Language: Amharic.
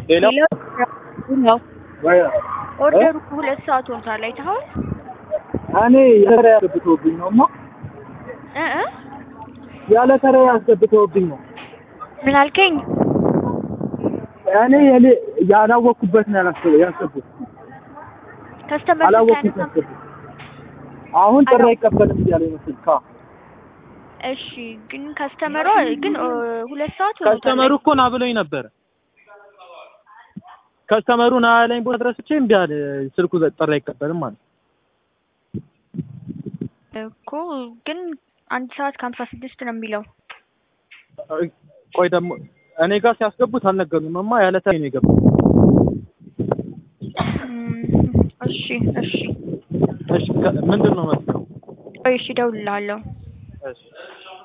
ሌላ ነው ወይ ኦርደሩ ሁለት ሰዓት ሆኖታል። አይተኸዋል? እኔ ያለ ተራ ያስገብተውብኝ ነው ማ እ እ ያለ ተራ ያስገብተውብኝ ነው። ምን አልከኝ? እኔ የኔ ያላወቅኩበት ነው ያላሰበ ያስገቡት ከስተመር አላወቅኩት ያስገቡት አሁን ጥሪ አይቀበልም እያለ ይመስል ካ እሺ፣ ግን ከስተመሯ ግን ኦ፣ ሁለት ሰዓት ሆኖታል። ከስተመሩ እኮ ና ብሎኝ ነበረ። ከስተመሩ ና ያለኝ ቦታ ድረስ ብቻ እምቢ አለ። ስልኩ ዘ- ጥሪ አይቀበልም ማለት እኮ ግን አንድ ሰዓት ከሀምሳ ስድስት ነው የሚለው። ቆይ ደግሞ እኔ ጋር ሲያስገቡት አልነገሩም። እማ ያለ ተራ ነው የገቡት። እም፣ እሺ እሺ እሺ ከ- ምንድን ነው መሰለው? ቆይ እሺ፣ እደውልልሃለሁ። እሺ